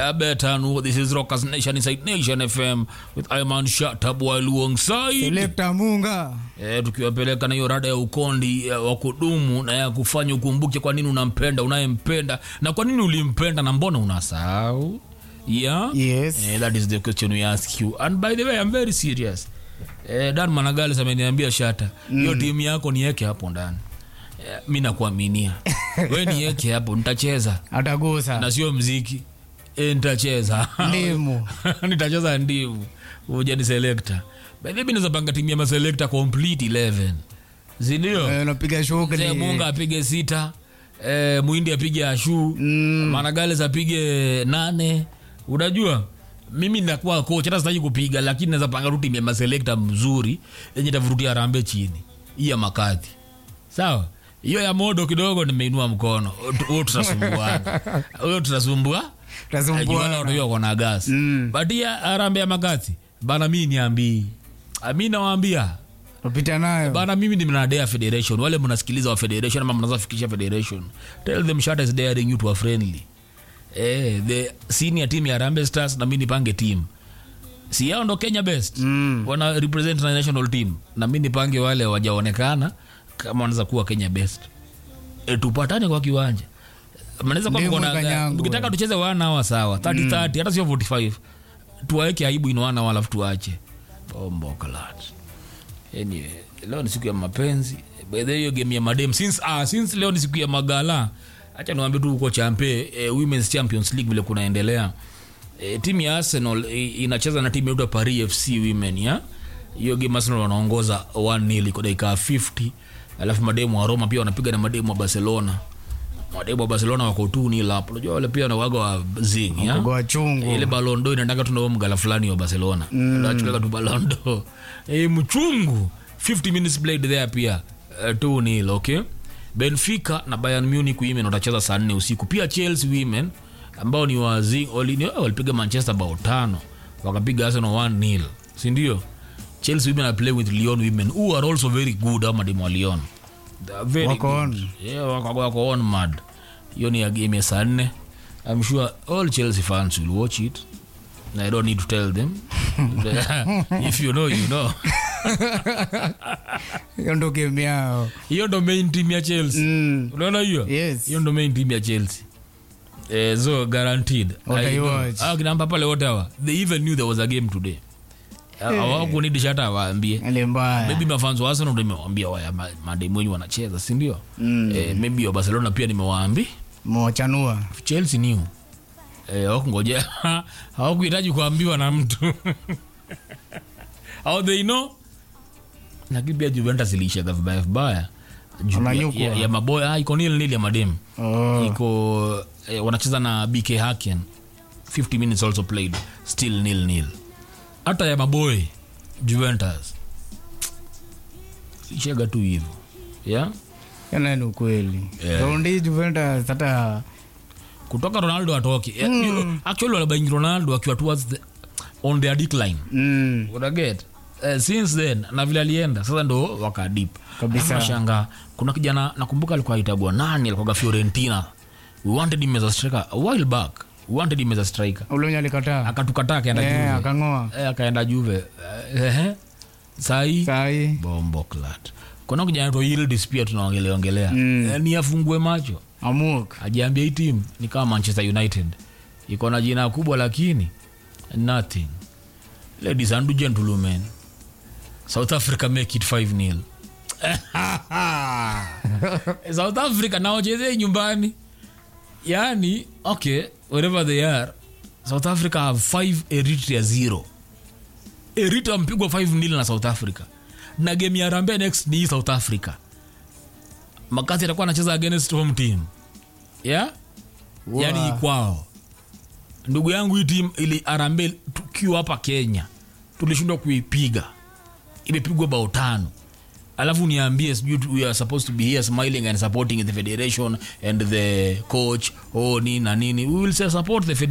Yeah, better know this is Rockers Nation inside Nation FM with Iman Shatab alongside Selector Munga. eh, tukiwapeleka na hiyo rada ya ukondi eh, wa kudumu na ya kufanya ukumbuke kwa nini unampenda unayempenda na kwa nini ulimpenda na mbona unasahau yeah? Yes. Eh, that is the question we ask you and by the way I'm very serious eh, Dan Managales ameniambia shata hiyo timu yako niweke hapo ndani eh, mi nakuaminia we niweke hapo nitacheza Atagusa. na sio mziki e, nitacheza Ndimu. nitacheza ndivu uja ni selekta bahivi naweza panga timu ya maselekta complete 11 sindio Eh, Unapiga Mzee shughuli. munga apige sita e, muhindi apige ashu Mm. managales apige nane unajua mimi nakuwa coach hata sitaki kupiga lakini naweza panga tu timu ya maselekta mzuri yenye tavurutia rambe chini hii ya makadhi sawa hiyo ya modo kidogo nimeinua mkono huyo tutasumbuana huyo tutasumbua Tutasumbua. watu kona gas Mm. but ya arambe ya makati bana mi niambii mi nawaambia Upita nayo. bana mimi ni mnadea federation wale mnasikiliza wa federation ama mnaweza fikisha federation tell them shut is daring you to a friendly eh the senior team ya Harambee Stars na mimi nipange team si yao ndo Kenya best Mm. wana represent na national team na mimi nipange wale wajaonekana kama wanaweza kuwa Kenya best e, tupatane kwa kiwanja mnaweza kuwa Ndimu mko na kanyangu. mkitaka tucheze wana hawa sawa 30 30 hata sio 45 tuwaeke aibu in wana alafu tuache bombo kalat anyway leo ni siku ya mapenzi by the way hiyo game ya madem since ah, since leo ni siku ya magala acha niwaambie tu huko champe eh, women's champions league vile kunaendelea eh, timu ya arsenal eh, inacheza na timu ya paris fc women ya hiyo game arsenal wanaongoza 1-0 kwa dakika 50 alafu mademu wa roma pia wanapiga na mademu wa barcelona mademu wa barcelona wako tu ni lapo unajua wale pia na waga wa zing ya Kwa chungu. ile balondo inaendaka tu na mgala fulani wa barcelona nachukaka tu balondo e, mchungu 50 minutes played there pia uh, tu nil okay benfica na bayern munich women watacheza saa nne usiku pia chelsea women ambao ni wazi wali- ni- walipiga manchester bao tano wakapiga arsenal 1 nil sindio chelsea women are playing with lyon women who are also very good ama demo wa lyon They are very Wako good. on. Yeah, wako, wako on mad hiyo ni ya game ya saa nne i'm sure all chelsea fans will watch it i don't need to tell them if you know you know Hiyo ndo game yao. hiyo ndo main team ya chelsea Mm. unaona hiyo Yes. hiyo ndo main team ya chelsea eh, so guaranteed What I I know. watch. Hao kina Mbappe pale wote hawa they even knew there was a game today hawakunidisha hata awaambie Ile mbaya. maybe mafanzo wa Arsenal ndo nimewambia waya ma- mademu wenyu wanacheza sindio Mm. eh, maybe wa barcelona pia nimewaambi Mwachanua. chelsea new eh, hawakungoja hawakuhitaji kuambiwa na mtu au they know lakini pia juventus iliishaga vibaya vibaya Ju- Wananyukwa. ya, ya maboya ah, iko nil nil ya mademu Oh. iko eh, wanacheza na bk haken 50 minutes also played still nil nil hata ya maboy juventus ishaga tu hivyo yeah? Yana ni ukweli. Yeah. Raundi Juventus hata kutoka ronaldo atoke mm. actually walibaingi ronaldo akiwa towards the, on their decline mm. unaget uh, since then na vile alienda sasa ndo wakadip Kabisa. shanga kuna kijana nakumbuka alikuwa aitagwa nani alikuwaga fiorentina we wanted him as a striker a while back we wanted him as a striker ule mwenye alikataa. akatukataa akaenda Eh, juve akang'oa. Eh, akaenda juve Eh, ehe. sahii Sahi. bombo clat kuna kijana to Yildiz pia tunaongeleongelea Mm. Eh, ni afungue macho Amuk. ajiambia hii timu ni kama manchester united iko na jina kubwa lakini nothing ladies and gentlemen south africa make it 5 nil south africa naochezee nyumbani yani okay wherever they are south africa have 5 eritrea 0 eritrea mpigwa 5 nil na south africa na game ya rambe next ni hii south africa makasi atakuwa anacheza against home team yeah? Wow. yani kwao ndugu yangu hii timu ili arambe tukiwa hapa kenya tulishindwa kuipiga imepigwa bao tano alafu niambie sijui tu- we are supposed to be here smiling and supporting the federation and the coach oh nini na nini we will say support the federation